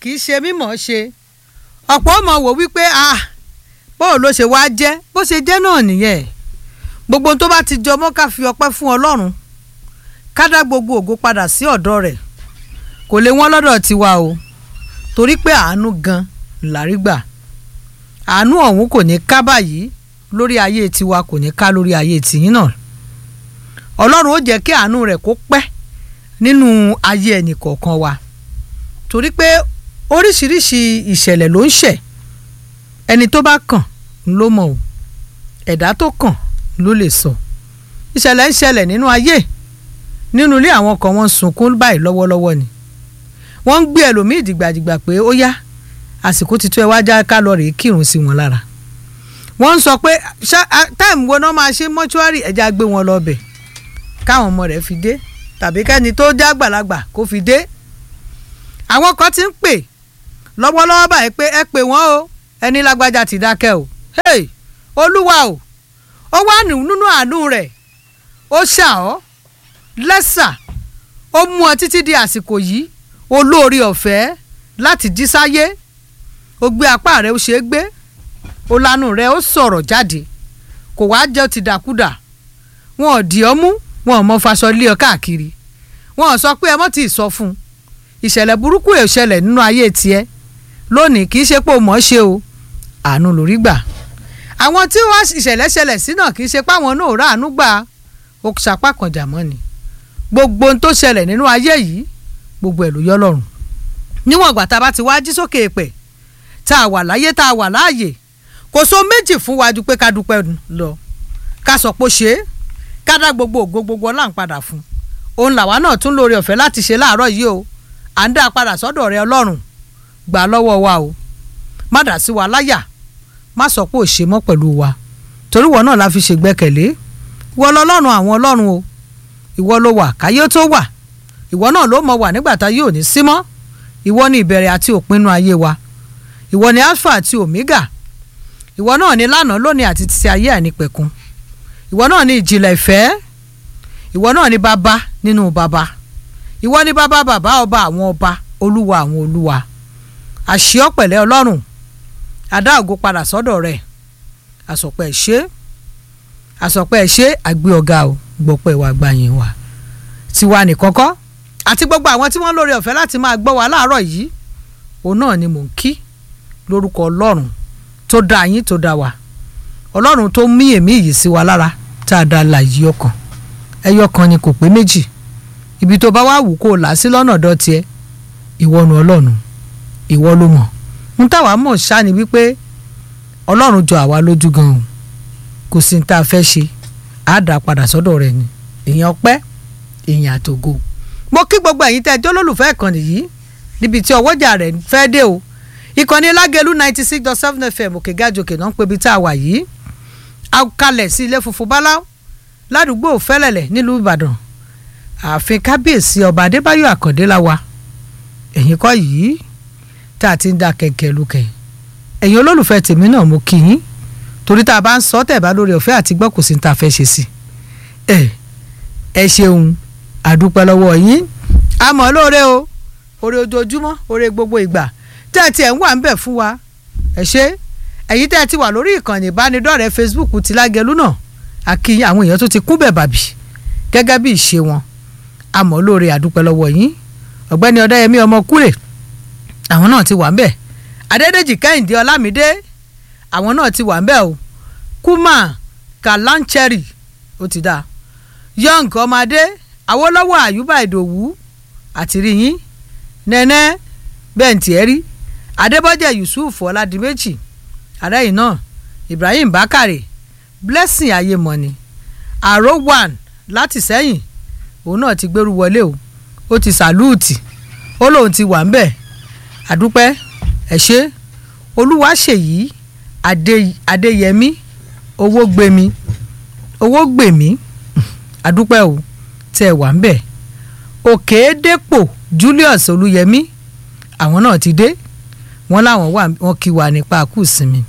kì í ṣe mímọ̀ ṣe ọ̀pọ̀ ọmọ wò wípé ah bóò ló ṣe wá jẹ́ bó ṣe jẹ́ náà nìyẹn gbogbo tó bá ti jọ mọ́ ká fi ọpẹ́ fún ọlọ́run ká dá gbogbo ògo padà sí ọ̀dọ̀ rẹ̀ kò lè wọ́n lọ́dọ̀ tiwa o torí pé àánú gan làrí gbà àánú ọ̀hún kò ní ká báyìí lórí ayé tiwa kò ní ká lórí ayé tìyín náà ọlọ́run ó jẹ́ kí àánú rẹ̀ kó pẹ́ nínú ayé ẹnì kọ̀ọ̀kan wa torí pé oríṣiríṣi ìṣẹ̀lẹ̀ ló ń ṣẹ̀ ẹni tó bá kàn ló mọ̀ o ẹ̀dá tó kàn ló lè sọ ìṣẹ̀lẹ̀ ń ṣẹlẹ̀ nínú ayé nínú ilé àwọn kan wọ́n ń sunkún báyìí lọ́wọ́lọ́wọ́ ni wọ́n ń gbé ẹlòmíì dìgbàdìgbà pé ó yá àsìkò ti tó ẹ wá já ká lọ rèé kírun sí wọn lára wọ́n ń sọ pé táìmù wo náà máa ṣe mọ́ṣúárì ẹ̀já gbé wọn lọ bẹ̀ káwọn ọmọ rẹ̀ fi dé tàbí kẹ́ni tó já gbàlagbà kó fi dé àwọn kan ti ń pè lọ́wọ́lọ́wọ́ báyìí pé ẹ pè wọ́n o ẹni lágbájá ti dákẹ́ o hey olúwa o ó wà nínú àánú rẹ̀ ó ṣà ọ́ lẹ́sà ó mú ọ títí di àsìkò yìí olóore ọ̀fẹ́ láti jí sáyé ó gbé apá rẹ̀ ó ṣe é gbé ó lanu rẹ̀ ó sọ̀rọ̀ jáde kò wá jẹ́ ti dàkúdà wọn ò dì ọ́ mú wọn ò mọ faṣọ lé ọ káàkiri wọn ò sọ pé ẹ mọ́ tí ì sọ fún un ìṣẹ̀lẹ̀ burúkú ẹ̀ ṣẹlẹ̀ nínú ayé tiẹ̀ lónìí kì í ṣe pé o mọ̀ ọ́ ṣe o àánú lórí gbà àwọn tí wọ́n ìṣẹ̀lẹ̀ ṣẹlẹ̀ sí náà kì í ṣe páwọn náà rà àánú gbà ó sapá kan jà mọ́ ni gbogbo ohun tó ṣẹlẹ̀ nínú ayé yìí gbogbo ẹ̀ ló yọ lọ́rùn níwọ̀n ìgbà tá a bá ti wá jí sókè èpẹ̀ tá a wà láyé tá a wà láàyè kò so méjì fún wa ju pé ká dúpẹ́ lọ ká sọ pé ó ṣe é ká dá gbogbo ògo gbogbo ọlá ń padà fún òun làwa náà tún lóore ọ̀fẹ́ láti ṣe láàárọ̀ yìí o à ń dá a padà sọ́dọ̀ rẹ ọlọ́run gbà lọ́wọ́ wa o má dà sí wa láyà má sọ pé ò ṣe mọ́ pẹ̀lú wa torí ìwọ náà la fi ṣègbẹ́kẹ̀lé ìwọ lọ́lọ́run àwọn ọlọ́run o ìwọ ló wà káyé tó wà ìwọ náà ló mọ wà nígbà tá yóò ní sí mọ́ ìwọ ni ìbẹ̀rẹ̀ àti òpinnu ayé wa ìwọ ni alpha àti omega ìwọ náà ni lánàá lónìí àti títí ayé àìnípẹ̀kun ìwọ náà ni ìjìnlẹ̀ ìfẹ́ ìwọ náà ni bàbá nínú bàbá ìwọ ni bàbá bàbá ọba àwọn ọba olúwa àwọn olúwa àṣìọ́ pẹ̀lẹ́ ọlọ́run adá ògo padà sọ́dọ̀ rẹ̀ àsọpẹ́ ṣe àsọpẹ́ ṣe àgbé ọ̀gá o gbọ́pẹ́ wa gbàyìn wa tiwa nìkan kọ́ àti gbogbo àwọn tí wọ́n lórí ọ̀fẹ́ láti máa gbọ́ wa láàárọ̀ yìí òun náà ni mò ń kí lórúkọ ọlọ́run tó dá yín tó dá wa ọlọ́run tó mí èmí yìí sí wa lára tá a dá la yí ọkàn ẹyọ kan ni kò pé méjì ibi tó bá wà wù kó o là sí lọ́nà dọ́tí ẹ ìwọ nu ọlọ́run ìwọ ló mọ̀ ń táwa mọ̀ ṣá ni wípé ọlọ́run jọ àwa lójú gan o kò sí ní tá a fẹ́ ṣe á dà padà sọ́dọ̀ rẹ̀ ni èèyàn pẹ́ èèyàn àtògo mo kí gbogbo ẹ̀yin tẹ́ ẹ jẹ́ olólùfẹ́ ìkànnì yìí níbi tí ọwọ́jà rẹ̀ fẹ́ dé o ìkànnì lágẹ̀lú ninety six dot seven fm òkè gájòkè náà ń pe ibi tá a wà yìí a kalẹ̀ sí ilé funfun bálá ládùúgbò fẹ́lẹ̀lẹ̀ nílùú ìbàdàn ààfin kábíyèsí ọba adébáyọ̀ àkàndé la wa ẹ̀yin kọ́ yìí tá a ti ń da kẹ̀kẹ́ lukẹ̀ ẹ̀yin olólùfẹ́ tèmi náà mo kí yín torí tá a bá ń sọ tẹ̀ bá lórí ọ̀fẹ́ àti gbọ́ kò sí ní ta fẹ́ ṣe sí ẹ ẹ ṣeun àdúpẹ́ lọ́wọ́ yín àmọ́ lóore o oore ojoojúmọ́ oore gbogbo ìgbà tẹ́ ẹ tiẹ̀ ń wà ń bẹ̀ fún wa ẹ ṣe ẹ̀yin tẹ́ ẹ ti wà lórí ìkànnì ìbánidọ́rẹ̀ẹ́ Facebook ti lágẹ̀lú náà àkíyìn àwọn èèyàn tó ti kún bẹ̀ bàbí gẹ́gẹ́ bí ìṣe wọn àmọ́ lóore àdúpẹ́ lọ́wọ́ yín ọ̀gbẹ́ni ọ̀dẹ́yẹmí ọmọ kúrè àwọn náà ti wà ń bẹ̀ adédèjì kẹ́hìndé ọlámídé àwọn náà ti wà ń bẹ̀ o kuma kalancheri ó ti dáa young ọmọdé awólọ́wọ̀ àyùbá ìdòwú àtìríyìn nẹ́nẹ́ bẹ́ǹtì ẹ̀rí adébọ́jẹ̀ yusuf ọ̀làdìmẹ́jì àrẹ́yìn náà ibrahim bakare blessing ayémọ́ni àrò one láti sẹ́yìn òun náà ti gbẹ́rù wọlé o ó ti sàlúùtì ó lóun ti wà ń bẹ̀ àdúpẹ́ ẹ̀ ṣe olúwaṣèyí adéyẹmí owó gbémi owó gbèmí àdúpẹ́ o tẹ́ ẹ wà ń bẹ̀ òkèédépò julius olúyẹmí àwọn náà ti dé wọ́n láwọn wà wọ́n kí wa nípa kù sinmi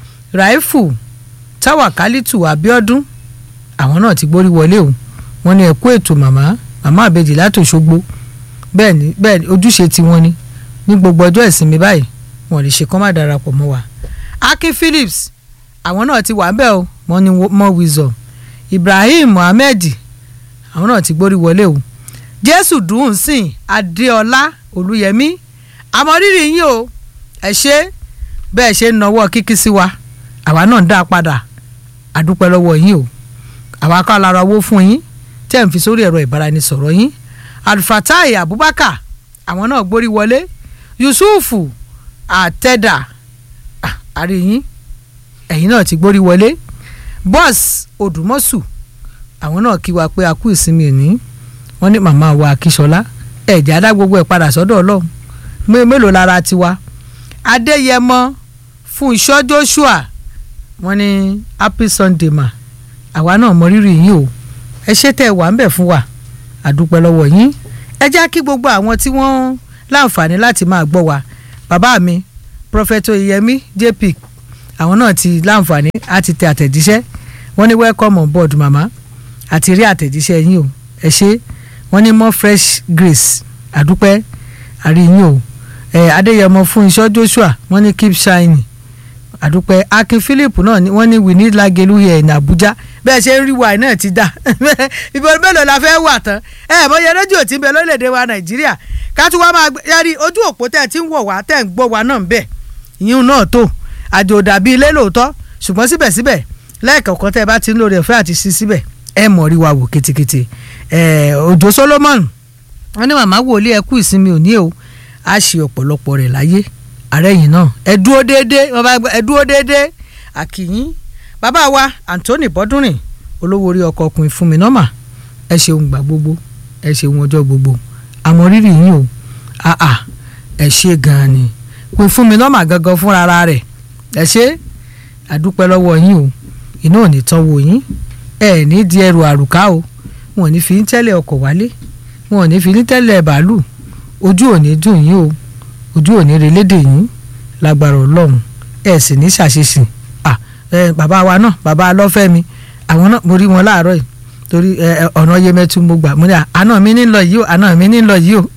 raifu táwàkálítù abiodun àwọn náà ti gbórí wọlé o wọ́n ní ẹ̀kú ètò màmá màmá àbèjì láti Òṣogbo bẹ́ẹ̀ ni bẹ́ẹ̀ ni ojúṣe tiwọn ni ní gbogbo ọjọ́ ìsinmi báyìí wọn lè ṣe kán má darapọ̀ mọ́ wa Akin Phillips àwọn náà ti wà ń bẹ̀ o wọ́n ní more wisdom Ibrahim Mohammed àwọn náà ti gbórí wọlé o Jésù dùn sìn Adéọlá Olúyẹmí àmọrírì yín o ẹ ṣe bẹ́ẹ̀ ṣe ń nawọ́ kíkí sí wa àwa náà ń dá a padà àdúpẹ́ lọ́wọ́ yín o àwa ká lára owó fún yín tẹ́ ń fi sórí ẹ̀rọ ìbáraẹnisọ̀rọ̀ yín Alfatai Abubakar àwọn náà gbórí wọlé Yusufu Àtẹ̀dà àríyìn ẹ̀yin náà ti gbórí wọlé bọ́ọ̀sì Odùmọ̀sù àwọn náà kí wa pé a kú ìsinmi òní wọ́n ní màmá wa Akíṣọlá ẹ̀jẹ̀ adá gbogbo ẹ̀ padà sọ́dọ̀ Ọlọ́run mélòó lára tiwa Adéyẹmọ fún iṣọ́ Joshua wọ́n ní happy Sunday ma àwa náà mọ rírì yín o ẹ ṣé tẹ́ ẹ wà ń bẹ̀ fún wa àdúpẹ́ lọ́wọ́ yín ẹ já kí gbogbo àwọn tí wọ́n láǹfààní láti máa gbọ́ wa bàbá mi Prophet Oyèyẹmí JP àwọn náà ti láǹfààní àti tẹ àtẹ̀jíṣẹ́ wọ́n ní welcome on board mama àti rí àtẹ̀jíṣẹ́ yín o ẹ ṣé wọ́n ní more fresh grace àdúpẹ́ àrí yín o ẹ Adéyẹmọ fún iṣọ́ Joshua wọ́n ní keep shining àdúpẹ́ Akin Philip náà ni wọ́n ní we need Lagelu here in Abuja bẹ́ẹ̀ ṣe ń rí wa náà ti dà ìbọn mélòó la fẹ́ wà tán ẹ mọ̀yẹ rédíò tí ń bẹ lórílẹ̀‐èdè wa Nàìjíríà ká tún wá máa yẹri ojú òpó tẹ̀ tí ń wọ̀ wá tẹ̀ ń gbọ́ wa náà ń bẹ̀ ìyún náà tó àjò dàbí ilé lóòótọ́ ṣùgbọ́n síbẹ̀síbẹ̀ lẹ́ẹ̀kọ̀ọ̀kan tẹ́ ẹ bá ti ń lórí ọ̀fẹ́ àti sí síbẹ̀ ẹ mọ̀ rí wa wò ketekete Òjó Solomon wọ́n ní màmá wòlíì ẹ kú ìsinmi òní o á ṣe ọ̀pọ̀lọpọ̀ rẹ̀ láyé ààrẹ yìí náà ẹ dúró déédéé ẹ dúró déédéé àkìyín bàbá wa Anthony Bọ́dúnrìn olówó orí ọkọ̀ ọkùnrin fún mi nọ́mà ẹ ṣeun gbà gbogbo ẹ ṣeun ọjọ́ gbogbo àmọ́ rírì yín o àà ẹ ṣe gan-an ni pé fún mi nọ́mà gangan fúnra rẹ̀ ẹ ṣe àdúpẹ́ lọ́wọ́ yín o iná ò ní tán wò yín ẹ ní di ẹrù àrùká o wọn ò ní fi ń tẹ́lẹ̀ ọkọ̀ wálé wọn ò ní fi ń tẹ́lẹ̀ bàálù ojú ò ní dùn yín o ojú ò ní relédè yín lágbára ọlọ́run ẹ sì ní ṣàṣeṣì à ẹ bàbá wa náà bàbá alọ́fẹ́mi àwọn náà mo rí wọn láàárọ̀ yìí torí ẹ ọ̀nà yemẹtu mo gbà mo ní àná mi ní lọ yìí o àná mi ní lọ yìí o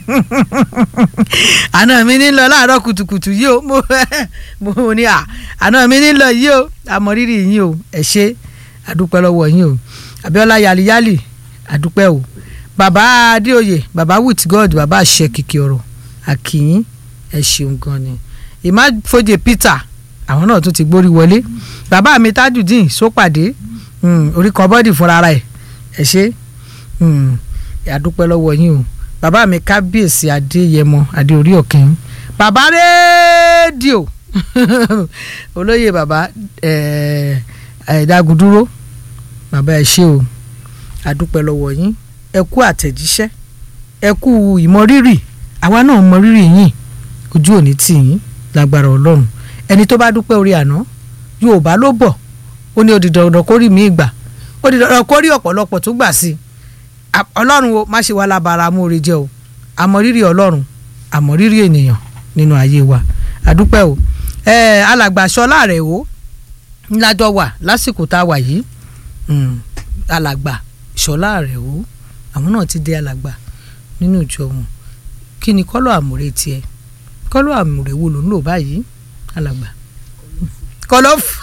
àná mi ní lọ láàárọ̀ kùtùkùtù yìí o mo mo ní à àná mi ní lọ yìí o àmọ́ rírì yín o ẹ ṣé àdúpẹ́ lọ́wọ́ yín o Abíọ́lá yaliyali àdúpẹ́ o bàbá Adéoyè bàbá with God bàbá àṣẹ kìkì ọ̀rọ̀ àkìyín ẹ ṣeun gan ni ìmáfojè Peter àwọn náà tún ti gbórí wọlé bàbá mi Tajudeen sópàdé orí kan bọ́dì fúnra ẹ̀ ẹ ṣe àdúpẹ́ lọ́wọ́ yín o bàbá mi kábíyèsí adéyẹmọ adéorí ọ̀kìn bàbá rédíò olóyè bàbá ẹ̀ẹ́dàgùdúró bàbá ẹ ṣe o àdúpẹ́ lọ́wọ́ yín ẹ kú àtẹ̀jíṣẹ́ ẹ kú ìmọrírì àwa náà mọrírì yín ojú òní tì yín lágbára ọlọ́run ẹni tó bá dúpẹ́ orí àná yorùbá ló bọ̀ ó ní odi dandan kó rí mi ìgbà ó di dandan kó rí ọ̀pọ̀lọpọ̀ tó gbà sí i ọlọ́run o má ṣe wá lábara amóore jẹ́ o àmọ̀rírì ọlọ́run àmọ̀rírì ènìyàn nínú ayé wa àdúpẹ́ o ẹ̀ẹ́ alàgbà sọlá rẹ̀ o ńlájọ wà lásìkò tá a wà yìí alàgbà sọlá rẹ̀ o àwọn náà ti dé alàgbà nínú ìjọ wọn kí ni kọ́lọ̀ àmúre tiẹ̀ kọ́lọ̀ àmúre wo ló ń lò báyìí alàgbà kọ́lọ̀ fún.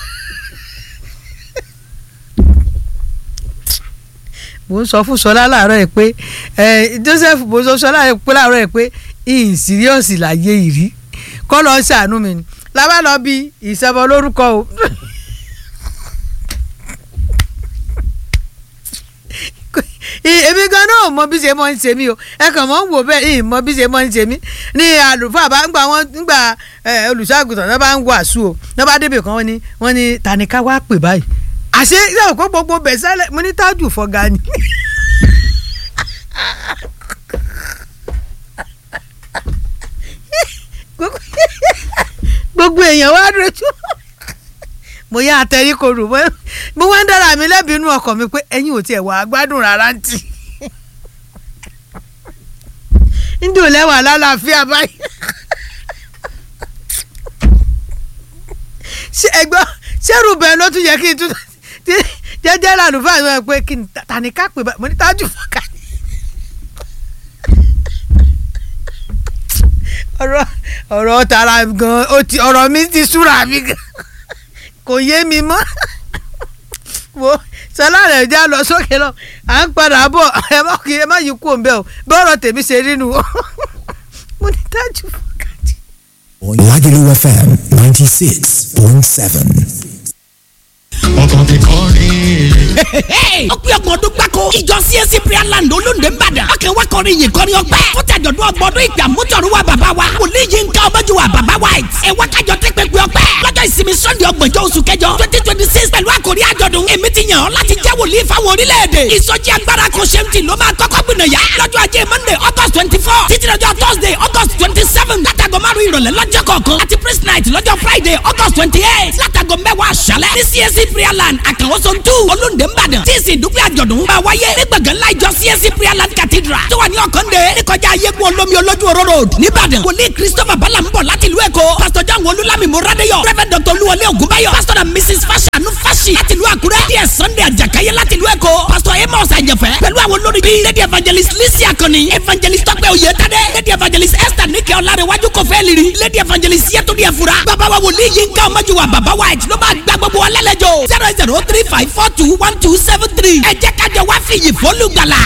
mo ń sọ fún sọlá láàárọ̀ ẹ̀ pé Joseph mo sọ sọlá pé láàárọ̀ ẹ̀ pé ìyìn síríọ̀sì láyé ìrí kọ́ lọ́ọ́ ṣàánú mi ni lábá lọ bí ìṣẹ́bọ lórúkọ o. èmi gan náà mọ bí ṣe mọ ń ṣe mí o ẹ kàn mọ ń wò bẹ́ẹ̀ ìyìn mọ bí ṣe mọ ń ṣe mí ní àlùfáà bá ń gbà wọn nígbà olùṣàgùtàn náà bá ń wàásù o náà bá débè kan wọn ni wọn ni tàníkà wá pè báyìí àṣé yóò kó gbogbo bẹ̀sẹ̀lẹ̀ mo ní tájù fọ́gà ni. gbogbo èèyàn wá dojú mo yá àtẹ̀rí korò mo wá ń dára mi lẹ́bi inú ọkàn mi pé ẹ̀yin ò tiẹ̀ wà gbádùn rárá ń tì ń dùn lẹ́wà lálàáfíà báyìí ṣé ẹgbọ́n ṣẹ́rù bẹ́ẹ̀ ló tún yẹ kí n tún jẹ́jẹ́ làlùfáà yọ pé kí ni tani ká pè mo ní tájù fọ́ọ̀kà ni ọ̀rọ̀ ọ̀rọ̀ tara gan ó ti ọ̀rọ̀ mi ti súra mi gan kò yé mi mọ́ wo sọlá rẹ̀ já lọ sókè lọ à ń padà bọ̀ ẹ má kí ẹ má yí kú òǹbẹ o bọ́ọ̀rọ̀ tèmi ṣe rí nu o mo ní tájú fọkàtì. Lagelu FM 96.7. ọkàn ti kọrin. ọpẹ́ ọgbọ̀n ọdún gbáko ìjọ CAC prayer land olóńdè nìbàdàn ọkẹ́ wa kọrin yìí kọrin ọpẹ́ fún tàjọ̀dún ọgbọ̀n ọdún ìgbà mútọ̀rù wa bàbá wa wòlíì yìí ń ká ọmọjú wa bàbá wa ẹ̀ wá kájọ tẹ́ pẹ́pẹ́ ọpẹ́ lọ́jọ́ ìsinmi sunday ọgbọ̀njọ́ oṣù kẹjọ twenty twenty six pẹ̀lú àkòrí àjọ̀dún èmi ti yàn ọ́ láti jẹ́ wòlíì fáwọn orílẹ̀-èdè ìsọjí agbára kan ṣe ń tì ló máa kọ́kọ́ gbìnà yá lọ́jọ́ ajé monday august twenty four títí lọ́jọ́ thursday august twenty seven látàgọ́ márùn-ún ìrọ̀lẹ́ lọ́jọ́ kọ̀ọ̀kan àti praise night lọ́jọ́ friday august twenty eight látàgọ́ mẹ́wàá àṣálẹ́ ní CAC prayer land àkànwó zone two olóńdè ńbàdàn tí ìsìn ìdúpẹ́ àjọ̀dún máa wáyé ní gbọ̀ngàn ńlá ìjọ CAC prayer land cathedral tó wà ní ọ̀kàndé níkọjá ayégun olómi olójú oró road nìbàdàn wòlíì christopher bala ń bọ̀ láti ìlú èkó pastor john olúlami moradeyo reverend dr olúwọlé ògúnbáyọ̀ pastor and mrs fashanu fashi láti ìlú àkúrẹ́ díẹ̀ sunday àjàkáyé láti ìlú èkó pastor amos àjẹfẹ́ pẹ̀lú àwọn olórí bíi lady evangelist lisi akọni evangelist tọ́pẹ́ oyètádé lady evangelist esther níkẹ́ ọ̀làrẹ̀wájú kọfẹ́ liri lady evangelist yẹtúndí ẹ̀fura bàbá wa wòlíì yín ká ọmọjú wa bàbá white ló máa gbá gbogbo wa lálejò zero zero three five four two one two seven three ẹ jẹ́ kájọ wá fìyì fólùgbàlà.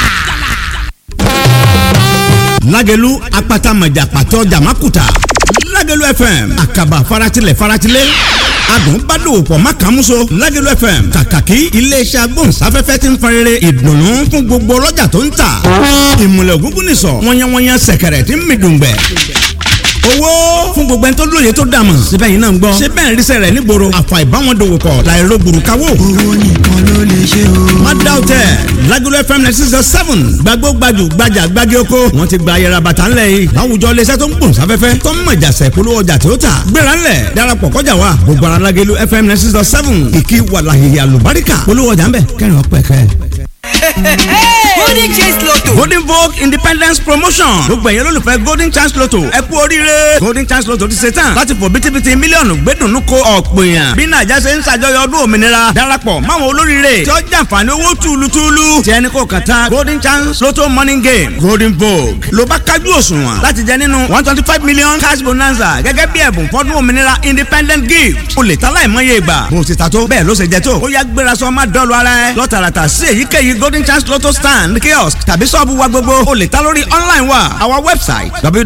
lágẹ̀lú apátámọ̀jà pàtó jàmákùtà lágẹ̀lú fm àkàbà faratilẹ̀ faratilẹ̀ adùn bá dòwò pọ̀ má kàn múso lágẹ̀lú fm kàkàkí iléeṣẹ́ agbóhùnsáfẹ́fẹ́ ti ń farere ìdùnnú fún gbogbo ọlọ́jà tó ń tà ìmùlẹ̀ ògúngún nìsọ̀ wọ́nyẹ́wọ́nyẹ́ sẹ̀kẹ̀rẹ̀ tí ń mi dùngbẹ̀ owó fún gbogbo ẹni tó lóye tó dàmọ̀ síbẹ̀ yìí náà ń gbọ́ ṣé bẹ́ẹ̀ ń ríṣẹ́ rẹ̀ nígboro àfà ìbáwọn dòwò pọ̀ láìro gbùrùkáwò. Owó nìkan ló lè ṣe o. má dá o tẹ Lagelu FM ninety six point seven gbàgbó gbajù gbajà gbági oko wọn ti gba ayẹra bàtà ńlẹ̀ yìí láwùjọ iléeṣẹ́ tó ń gbòòn sáfẹ́fẹ́ tó ń mọ̀jà sẹ̀kúlú ọjà tó tà gbéra ńlẹ̀ darapọ̀ kọjá wa gbogbo ara Lagelu FM ninety six point seven ìkí wàlàhìhì àlùbáríkà polówó ọjà ńbẹ kẹrin ọpẹ kẹ. golden chance lotto. golden vogue independence promotion gbogbo ẹ̀yẹ́ lólùfẹ́ golden chance lotto ẹ kú oríire golden chance lotto ti ṣe tán láti fò bítíbitì mílíọ̀nù gbẹ́dùnú ko ọ̀pọ̀ èèyàn bí nàìjà ṣe ń ṣàjọyọ̀ ọdún òmìnira darapọ̀ máwọn olóríire tí ó jàǹfààní owó túlùtúlù tí ẹni kò kàn tán golden chance lotto morning game golden vogue ló bá kájú òṣùwọ̀n láti jẹ nínú one twenty five million cash bonanza gẹ́gẹ́ bí ẹ̀bùn fọ́dún òmìnira independent gift o lè ta láìmọye ìgbà bó o ti ta tó bẹ́ẹ̀ ló ṣe jẹ tó ó yá gbéra sọ má dọ́ọ̀lù ara ẹ lọ́tàràtà sí èyíkéyìí golden chance lotto stand kiosk tàbí sọ́ọ̀bù wa gbogbo o lè ta lórí online wa our website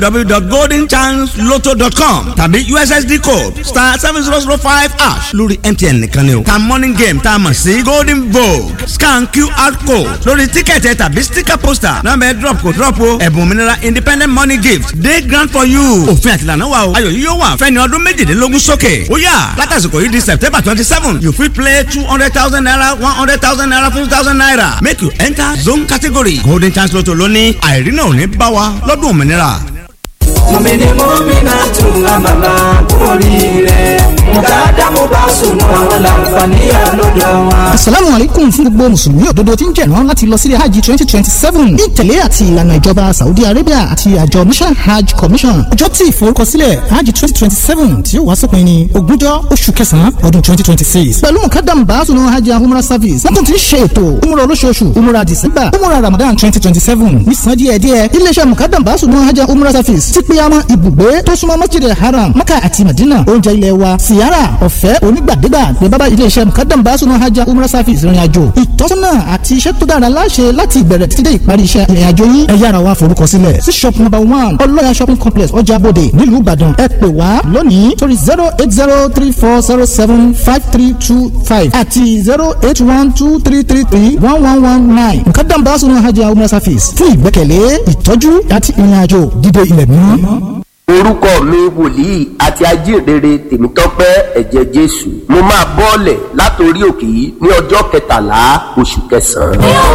www.goldenchancelotto.com tàbí ussd code star seven zero zero five hash lórí mtn nìkan ni o ta morning game tá a mọ̀ sí golden vogue scan qr code lórí tíkẹ̀tì tàbí sticker poster nọ́ọ̀mẹ́ drop kò drop o ẹ̀bùn òmìnira independent money gift dey grand for you òfin àtìlànà wa o ayọ̀ yìí yóò wà fẹ́ni ọdún méjìdínlógún sókè ó yá látàsìkò yìí di september twenty seven you fit play two hundred thousand naira one hundred thousand naira fifty thousand naira make you enter zone category golden chance lotto lóní àìrínà ò ní bá wa lọ́dún òmìnira. mọ̀mìnì mọ́mìnà tún àmàlà oríire mùkádà mo bá sùn àwọn làǹfààní àlọ́dọ̀ wọn. asalaamu aleykum fún gbogbo mùsùlùmí òdodo tí ń jẹ̀rán láti lọ sílé hajj twenty twenty seven ní ìtẹ̀lé àti ìlànà ìjọba saudi arabia àti àjọ mission hajj commission ọjọ́ tí ìforúkọsílẹ̀ hajj twenty twenty seven tí ó wá sópin ní ogúnjọ́ oṣù kẹsàn-án ọdún twenty twenty six pẹ̀lú mukadam baasunu hajj umrah service wọ́n tún ti ń ṣe ètò umrah olóṣooṣù umrah december umrah ramadan twenty twenty seven nísàn díẹ̀díẹ̀ iléeṣẹ́ mukadam baasunu hajj umrah service ti pé àwọn ibùgbé tó súnmọ́ masjid haram maka àti madina oúnjẹ ilé wa siyara ọ̀fẹ́ onígbàdégbà ní bábá iléeṣẹ́ mukadam baasunu hajj umrah service ìrìn àjò ìtọ́sọ́nà àti iṣẹ́ tó dára láṣẹ láti ìbẹ̀rẹ̀ títí dé ìparí iṣẹ́ ìrìn àjò yín ẹ yára wá forúkọ sílẹ̀ sí shop number one ọlọ́yà shopping complex ọjà bòde nílùú ìbàdàn ẹ pè wá lónìí sórí zero eight zero three four zero seven five three two five àti zero eight one two three three three one one one nine mukadam baasunu hajj umrah service fún ìgbẹ́kẹ̀lé ìtọ́jú àti ìrìn àjò dídé ilẹ̀ mímọ́ orúkọ mi wòlíì àti ajíhìnrere tèmítọ́pẹ́ ẹ̀jẹ̀ jésù mo máa bọ́ọ̀lẹ̀ látòrí òkè yìí ní ọjọ́ kẹtàlá oṣù kẹsàn-án.